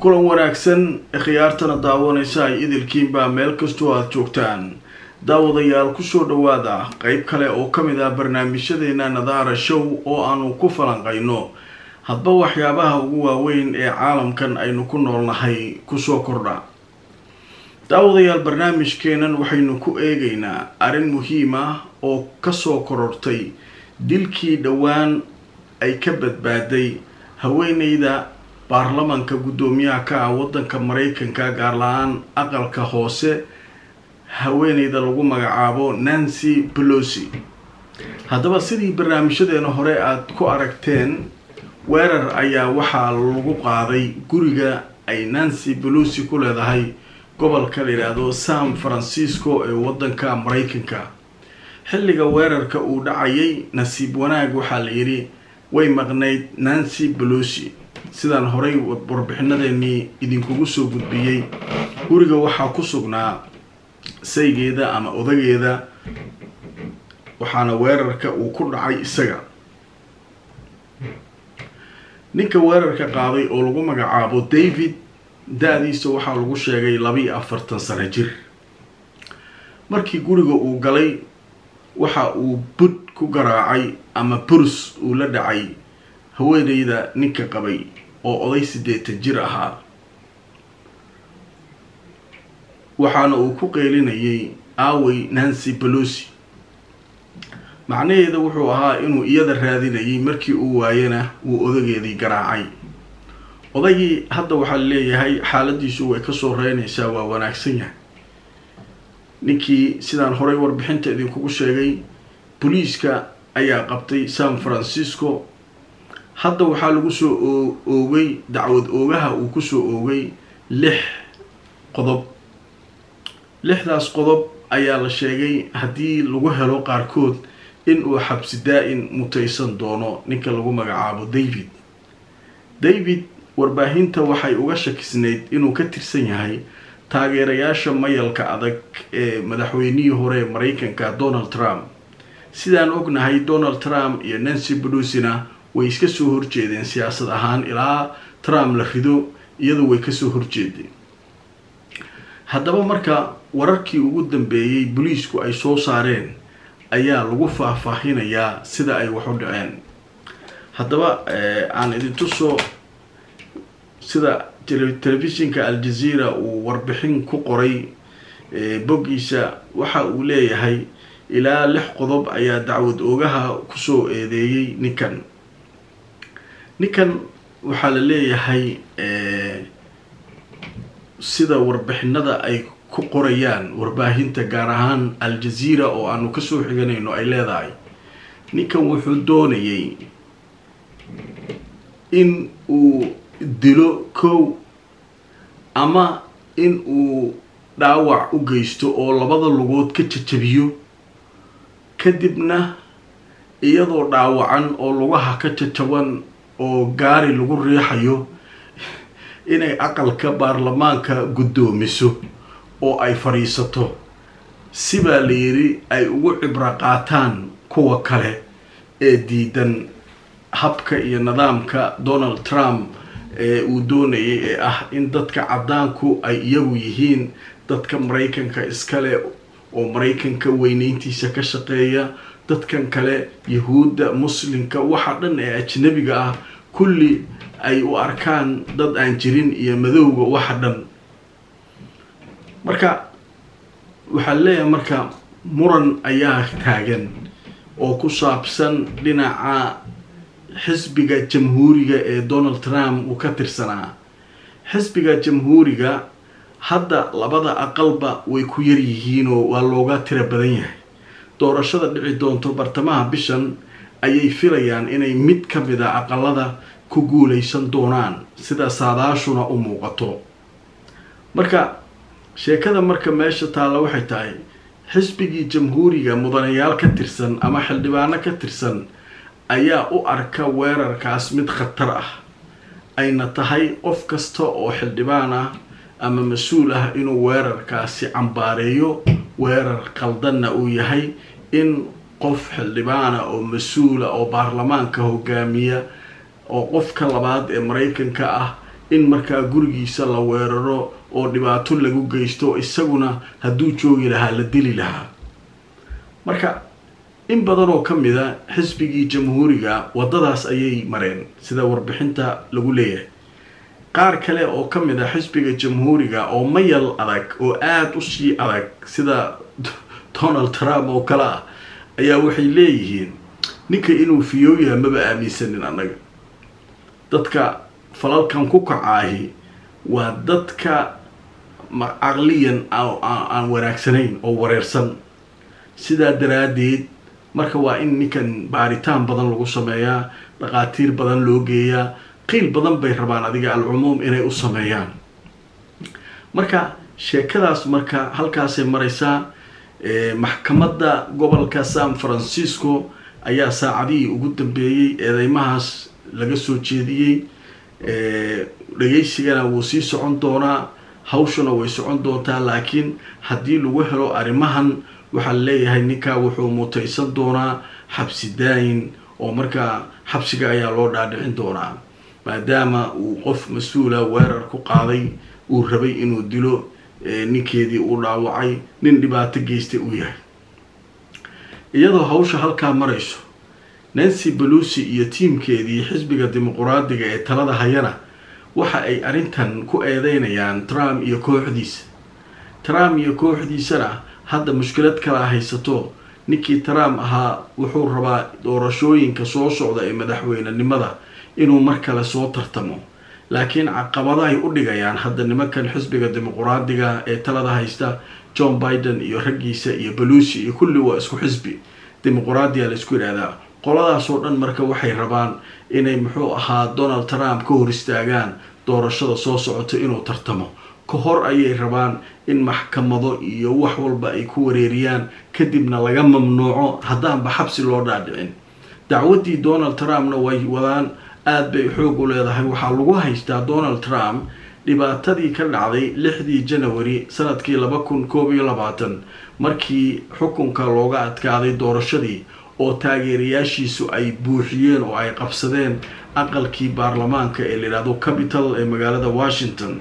kulan wanaagsan khiyaartana daawanaysa ay idilkiinbaa meel kastoo aada joogtaan daawadayaal kusoo dhawaada qeyb kale oo ka mid ah barnaamijyadeena nadaara show oo aanu ku falanqayno hadba waxyaabaha ugu waaweyn ee caalamkan aynu ku noolnahay kusoo kordha daawadayaal barnaamijkeenan waxaynu ku eegaynaa arrin muhiim ah oo kasoo korortay dilkii dhowaan ay ka badbaaday haweeneyda baarlamanka guddoomiyaha ka ah waddanka maraykanka gaar la-aan aqalka hoose haweeneyda lagu magacaabo nancy pelosi haddaba sidii barnaamijyadeena hore aada ku aragteen weerar ayaa waxaa lagu qaaday guriga ay nancy pelosi ku leedahay gobolka la yidhaahdo san francisco ee waddanka maraykanka xilliga weerarka uu dhacayay nasiib wanaag waxaa la yidhi way maqnayd nancy pelosi sidaan horay warbixinadeenii idinkugu soo gudbiyey guriga waxaa ku sugnaa saygeeda ama odageeda waxaana weerarka uu ku dhacay isaga ninka weerarka qaaday oo lagu magacaabo david da-diisa waxaa lagu sheegay labiiyo afartan sano jir markii guriga uu galay waxa uu bud ku garaacay ama burus uu la dhacay haweeneyda ninka qabay oo oday siddeetan jir ahaa waxaana uu ku qeylinayay aawey nancy pelosi macnaheeda wuxuu ahaa inuu iyada raadinayay markii uu waayana wuu odageedii garaacay odaygii hadda waxaa leeyahay xaaladiisu way kasoo reynaysaa waa wanaagsan yahay ninkii sidaan horay warbixinta idinkugu sheegay boliiska ayaa qabtay san francisco hadda waxaa lagu soo oogay dacwad oogaha uu kusoo oogay lix qodob lixdaas qodob ayaa la sheegay haddii lagu helo qaarkood in uu xabsi daa-in mutaysan doono ninka lagu magacaabo david david warbaahinta waxay uga shakisnayd inuu ka tirsan yahay taageerayaasha mayalka adag ee madaxweynihii hore ee maraykanka donald trump sidaan ognahay donald trump iyo nancy pelosina way iska soo horjeedeen siyaasad ahaan ilaa trump la rido iyadu way kasoo horjeedeen haddaba marka wararkii ugu dambeeyey boliisku ay soo saareen ayaa lagu faahfaahinayaa sida ay wax u dhaceen haddaba aan idintusoo sida telefishinka al-jazeera uu warbixin ku qoray boggiisa waxa uu leeyahay ilaa lix qodob ayaa dacwad oogaha kusoo eedeeyey ninkan ninkan waxaa la leeyahay sida warbixinada ay ku qorayaan warbaahinta gaar ahaan al-jazeera oo aanu kasoo xiganayno ay leedahay ninkan wuxuu doonayay in uu dilo kow ama in uu dhaawac u geysto oo labada lugood ka jajabiyo kadibna iyadoo dhaawacan oo lugaha ka jajaban oo gaari lagu riixayo inay aqalka baarlamaanka guddoomiso oo ay fadhiisato sibaa la yidhi ay ugu cibro qaataan kuwa kale ee diidan habka iyo nidaamka donald trump ee uu doonayay ee ah in dadka caddaanku ay iyagu yihiin dadka maraykanka iskale oo maraykanka weyneyntiisa ka shaqeeya dadkan kale yahuudda muslimka waxa dhan ee ajnabiga ah kulli ay u arkaan dad aan jirin iyo madowga waxa dhan marka waxaa leeyahay marka muran ayaa taagan oo ku saabsan dhinaca xisbiga jamhuuriga ee donald trump uu ka tirsanaa xisbiga jamhuuriga hadda labada aqalba way ku yar yihiinoo waa looga tira badan yahay doorashada dhici doonto bartamaha bishan ayay filayaan inay mid ka mid a aqalada ku guuleysan doonaan sida saadaashuna u muuqato marka sheekada marka meesha taalla waxay tahay xisbigii jamhuuriga mudanayaal ka tirsan ama xildhibaano ka tirsan ayaa u arka weerarkaas mid khatar ah ayna tahay qof kasta oo xildhibaan ah ama mas-uul ah inuu weerarkaasi cambaareeyo weerar qaldanna uu yahay in qof xildhibaana oo mas-uula oo baarlamaanka hogaamiya oo qofka labaad ee maraykanka ah in markaa gurigiisa la weeraro oo dhibaato lagu geysto isaguna hadduu joogi lahaa la dili lahaa marka in badan oo ka mid a xisbigii jamhuuriga waddadaas ayay mareen sida warbixinta lagu leeyahay qaar kale oo ka mid a xisbiga jamhuuriga oo mayal adag oo aada u sii adag sida donald trump oo kale ah ayaa waxay leeyihiin ninka inuu fiyooyaha maba aaminsanin annaga dadka falalkan ku kacaahi waa dadka caqliyan aan wanaagsanayn oo wareersan sidaa daraaddeed marka waa in ninkan baaritaan badan lagu sameeyaa dhaqaatiir badan loo geeyaa qiil badan bay rabaan adiga alcumuum inay u sameeyaan marka sheekadaas marka halkaasay maraysaa maxkamadda gobolka san francisco ayaa saacadihii ugu dambeeyey eedeymahaas laga soo jeediyey dhageysigana wuu sii socon doonaa hawshuna way socon doontaa laakiin haddii lagu helo arrimahan waxaa leeyahay ninkaa wuxuu mutaysan doonaa xabsi daayin oo markaa xabsiga ayaa loo dhaadhicin doonaa maadaama uu qof mas-uula weerar ku qaaday uu rabay inuu dilo ninkeedii uu dhaawacay nin dhibaato geystay uu yahay iyadoo hawsha halkaa marayso nancy belusi iyo tiimkeedii xisbiga dimuquraadiga ee talada hayana waxa ay arrintan ku eedeynayaan trump iyo kooxdiisa trump iyo kooxdiisana hadda mushkilad kala haysato ninkii trump ahaa wuxuu rabaa doorashooyinka soo socda ee madaxweynenimada inuu mar kale soo tartamo laakiin caqabadahay u dhigayaan hadda nimankan xisbiga dimuquraadiga ee talada haysta john biden iyo raggiisa iyo belusi iyo kulli waa isku xisbi dimuquraadiya la isku yidhahdaa qoladaasoo dhan marka waxay rabaan inay muxuu ahaa donald trump ka hor istaagaan doorashada soo socoto inuu tartamo ka hor ayay rabaan in maxkamado iyo wax walba ay ku wareeriyaan kadibna laga mamnuuco haddaanba xabsi loo dhaadhicin dacwaddii donald trumpna way wadaan aada bay xoog u leedahay waxaa lagu haystaa donald trump dhibaatadii ka dhacday lixdii janawari sanadkii laba kun koob iyo labaatan markii xukunka looga adkaaday doorashadii oo taageerayaashiisu ay buuxiyeen oo ay qabsadeen aqalkii baarlamaanka ee layidhahdo capital ee magaalada washington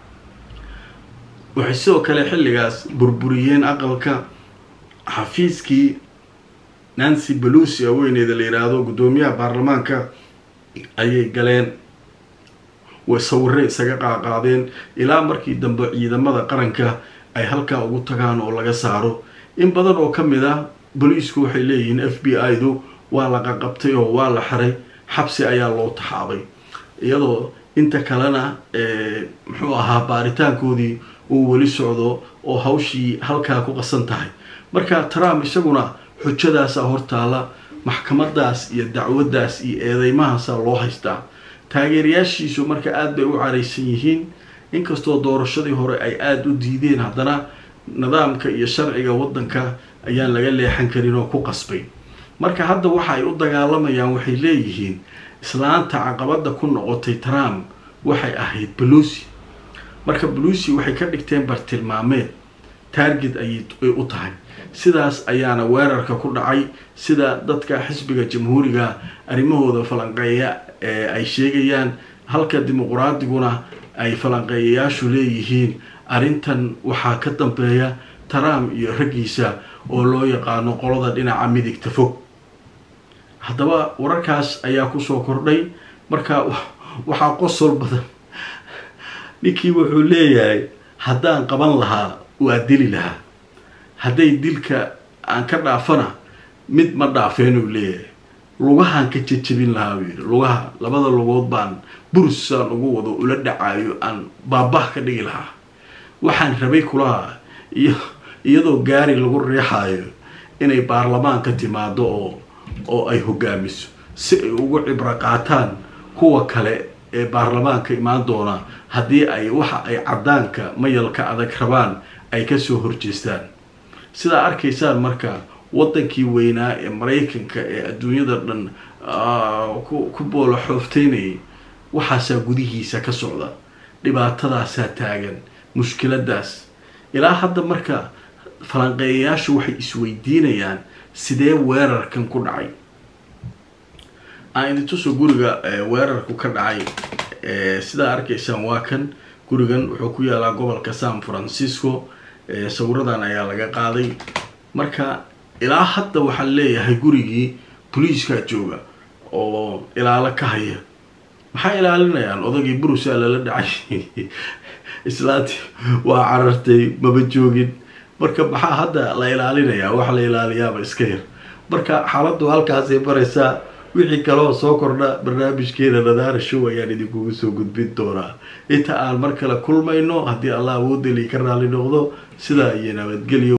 waxay sidoo kale xilligaas burburiyeen aqalka xafiiskii nancy belusi haweeneyda la yidhaahdo guddoomiyaha baarlamaanka ayay galeen way sawirre isaga qaaqaadeen ilaa markii dambe ciidamada qaranka ay halkaa ugu tagaan oo laga saaro in badan oo ka mid ah boliisku waxay leeyihiin f b i-du waa la qaqabtay oo waa la xiray xabsi ayaa loo taxaabay iyadoo inta kalena muxuu ahaa baaritaankoodii uu weli socdo oo hawshii halkaa ku qasan tahay marka trump isaguna xujadaasa hortaala maxkamadaas iyo dacwaddaas iyo eedeymahaasa loo haystaa taageerayaashiisu marka aada bay u caraysan yihiin inkastoo doorashadii hore ay aada u diideen haddana nidaamka iyo sharciga waddanka ayaan laga leexan karin oo ku qasbay marka hadda waxa ay u dagaalamayaan waxay leeyihiin islaanta caqabada ku noqotay trump waxay ahayd belusi marka belusi waxay ka dhigteen bartilmaameed target ayay u tahay sidaas ayaana weerarka ku dhacay sida dadka xisbiga jamhuuriga arrimahooda falanqeeya ee ay sheegayaan halka dimuquraadiguna ay falanqeeyayaashu leeyihiin arrintan waxaa ka dambeeya trump iyo raggiisa oo loo yaqaano qolada dhinaca midigta fog haddaba wararkaas ayaa kusoo kordhay marka waxaa qosol badan ninkii wuxuu leeyahay haddaan qaban lahaa waa dili lahaa hadday dilka aan ka dhaafana mid ma dhaafeen uu leeyahay lugahaan ka jejabin lahaa buu yidhi lugaha labada lugood baan bursaan ugu wado ula dhacaayo aan baabah ka dhigi lahaa waxaan rabay kulaha iyo iyadoo gaari lagu riixaayo inay baarlamaanka timaado oo oo ay hogaamiso si ay ugu cibro qaataan kuwa kale ee baarlamaanka imaan doona haddii ay waxa ay caddaanka mayalka adag rabaan ay kasoo horjeestaan sidaa arkaysaan marka waddankii weynaa ee maraykanka ee adduunyada dhan ku boolo xoofteynayay waxaasaa gudihiisa ka socda dhibaatadaasaa taagan mushkiladaas ilaa hadda marka falanqeeyayaashu waxay isweydiinayaan sidee weerarkan ku dhacay aan idintuso guriga weerarku ka dhacay sidaa arkaysaan waa kan gurigan wuxuu ku yaalaa gobolka san francisco sawiradan ayaa laga qaaday marka ilaa hadda waxaan leeyahay gurigii boliiskaa jooga oo ilaalo ka haya maxaa ilaalinayaan odagii burusaa lala dhacay islaanti waa carartay maba joogin marka maxaa hadda la ilaalinayaa wax la ilaaliyaaba iska yar marka xaaladdu halkaasay baraysaa wixii kaloo soo kordha barnaamijkeeda nadaara show ayaan idinkugu soo gudbin doonaa inta aan mar kale kulmayno haddii allah awoodeli ka raali noqdo sidaa iyo nabadgelyo